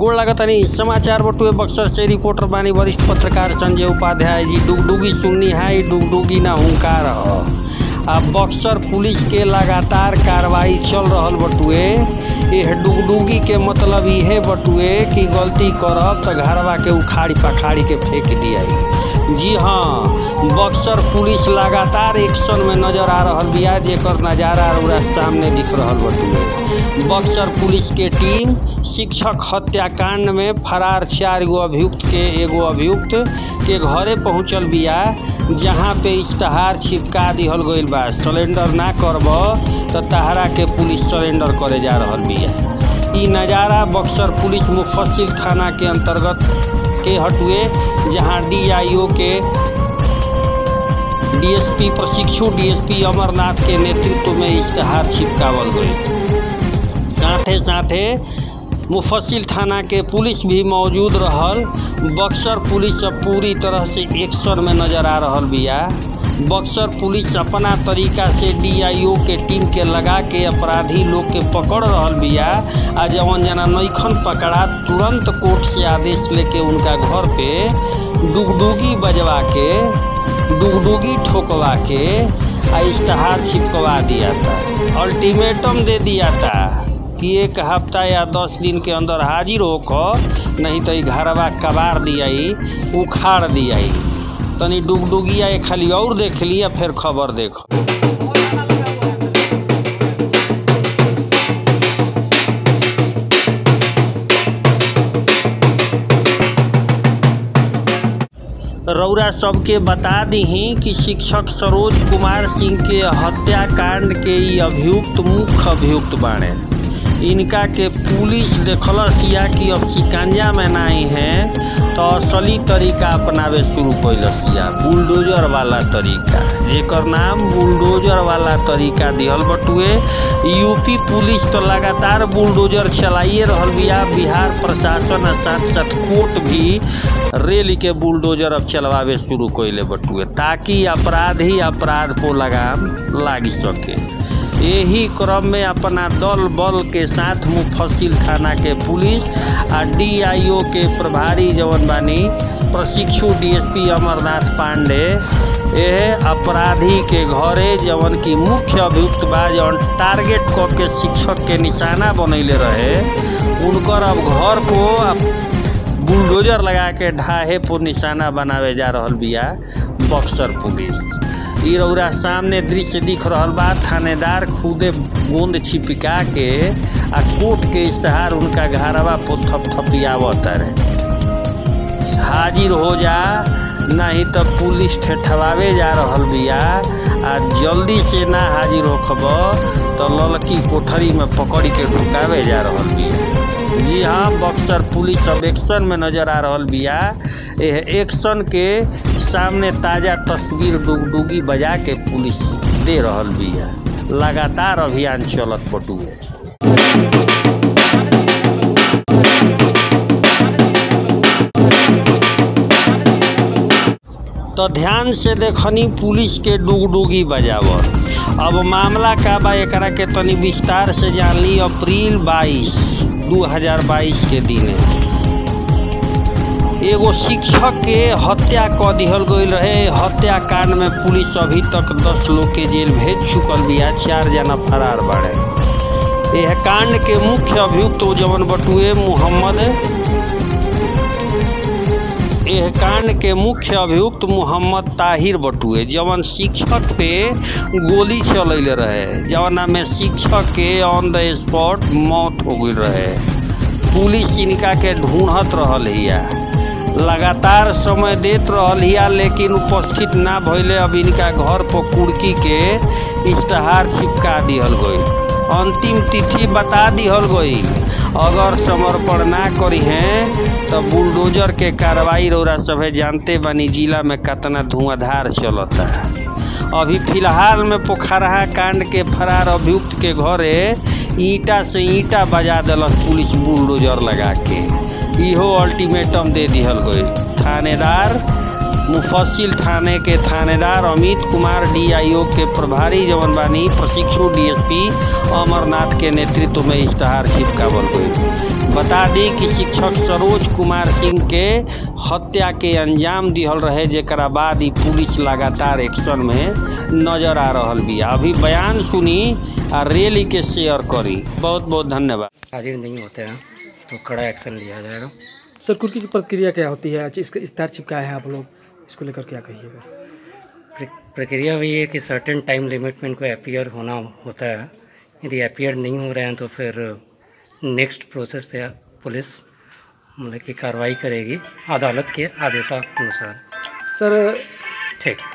गोड़ लागतनी समाचार बटुए बक्सर से रिपोर्टर बानी वरिष्ठ पत्रकार संजय उपाध्याय जी डुगडुगी सुननी है ई डुगडुगी ना हुंकार ह आ बक्सर पुलिस के लगातार कार्रवाई चल रहल बटुए यह डुगडुगी के मतलब इहे बटुए कि गलती करब तो घरवा के उखाड़ी पखाड़ी के फेंक दिया जी हाँ बक्सर पुलिस लगातार एक्शन में नजर आ रहल बिया जेकर नजारा रउरा सामने दिख रहल बटुए बक्सर पुलिस के टीम शिक्षक हत्याकांड में फरार चार गो अभियुक्त के एगो अभियुक्त के घरे पहुंचल बिया जहां पे इश्तहार छिपका दिहल गइल बा सरेंडर ना करब तो तहरा के पुलिस सरेंडर करे जा रहल बिया ई नज़ारा बक्सर पुलिस मुफस्सिल थाना के अंतर्गत के हटुए जहां डीआईओ के डीएसपी प्रशिक्षु डीएसपी अमरनाथ के नेतृत्व में इश्तहार छिपकावल गई साथे साथे मुफस्सिल थाना के पुलिस भी मौजूद रहल बक्सर पुलिस अब पूरी तरह से एक्शन में नजर आ रहल बिया बक्सर पुलिस अपना तरीका से डीआईओ के टीम के लगा के अपराधी लोग के पकड़ रहल बिया आ जवन जना नईखन पकड़ा तुरंत कोर्ट से आदेश लेके उनका घर पे डुगडुगी बजवा के डुगडुगी ठोकवा के आ इश्तहार छिपकवा दिया था अल्टीमेटम दे दिया था कि एक हफ्ता या दस दिन के अंदर हाजिर होकर नहीं तो ई घरवा कबार दियाई उखाड़ दियाई तनी डुगडुगिया एक खाली और देख लिया फिर खबर देखो रौरा सबके बता दीही कि शिक्षक सरोज कुमार सिंह के हत्याकांड के ई अभियुक्त मुख्य अभियुक्त बाणे इनका के पुलिस देखलस या कि अब शिकंजा में नहीं है तो असली तरीका अपनावे शुरू कैलस या बुलडोजर वाला तरीका जेकर नाम बुलडोजर वाला तरीका दिहल बटुए यूपी पुलिस तो लगातार बुलडोजर चलाइए रहल बिया बिहार प्रशासन आ साथ साथ कोर्ट भी रेल के बुलडोजर अब चलवावे शुरू कैले बटुए ताकि अपराधी अपराध को लगाम लाग सके यही क्रम में अपना दल बल के साथ मुफस्सिल थाना के पुलिस आ डीआईओ के प्रभारी जवन बानी प्रशिक्षु डीएसपी अमरनाथ पांडे यह अपराधी के घरे जवन की मुख्य अभियुक्त बा जवन टारगेट क के शिक्षक के निशाना बनैले रहे उनकर अब घर को बुलडोजर लगा के ढाहे पर निशाना बनावे जा रहल बिया बक्सर पुलिस ई रौरा सामने दृश्य दिख रहल बा थानेदार खुदे गोंद छिपका के आ कोर्ट के इश्तहार उनका घरवा पर थपथपियावत रहे हाजिर हो जा नहीं तो पुलिस ठेठवावे जा रहल बिया आ जल्दी से ना हाजिर होखब तो ललकी कोठरी में पकड़ के ढुकावे जा रहल बिया जी हाँ बक्सर पुलिस अब एक्शन में नजर आ रहल बिया यह एक्शन के सामने ताज़ा तस्वीर डुगडुगी बजा के पुलिस दे रहल बिया लगातार अभियान चलत बटुए तो ध्यान से देखनी पुलिस के डुगडुगी बजावल अब मामला का बा एकरा के तनी विस्तार से जान ली अप्रैल 22 2022 के दिन एगो शिक्षक के हत्या क दिहल गई रहे हत्याकांड में पुलिस अभी तक 10 लोग के जेल भेज चुकल बिया चार जना फरार बाड़े यह कांड के मुख्य अभियुक्त जवन बटुए मोहम्मद यह कांड के मुख्य अभियुक्त मोहम्मद ताहिर बटुए जवन शिक्षक पे गोली चलैले रहे जवना में शिक्षक के ऑन द स्पॉट मौत हो गई रहे पुलिस इनका के ढूंढत रहल हिया लगातार समय देत रहल हिया लेकिन उपस्थित ना भइले अब इनका घर पर कुर्की के इश्तहार चिपका दिहल गई अंतिम तिथि बता दिहल गई अगर समर्पण ना करी हैं तो बुलडोजर के कार्रवाई रौरा सभे जानते बनी जिला में कितना धुआंधार चलता अभी फिलहाल में पोखरहा कांड के फरार अभियुक्त के घरे ईटा से ईटा बजा दिलस पुलिस बुलडोजर लगा के इहो अल्टीमेटम दे दिहल गई थानेदार मुफस्सिल थाने के थानेदार अमित कुमार डीआईओ के प्रभारी जवन बानी प्रशिक्षु डीएसपी अमरनाथ के नेतृत्व में इश्तहार चिपकावल गई बता दी कि शिक्षक सरोज कुमार सिंह के हत्या के अंजाम दिहल रहे जेकरा बाद ही पुलिस लगातार एक्शन में नजर आ रहल बिया अभी बयान सुनी आ रैली के शेयर करी बहुत बहुत धन्यवाद हाजिर नहीं होते हैं तो कड़ा एक्शन लिया जाएगा सर कुर्की की प्रक्रिया क्या होती है अच्छा, इसका इस्तार चिपकाया है आप लोग इसको लेकर क्या कहिएगा प्र- प्रक्रिया वही है कि सर्टेन टाइम लिमिट में इनको अपियर होना होता है यदि अपियर नहीं हो रहे हैं तो फिर नेक्स्ट प्रोसेस पे पुलिस मतलब कि कार्रवाई करेगी अदालत के आदेशानुसार सर ठीक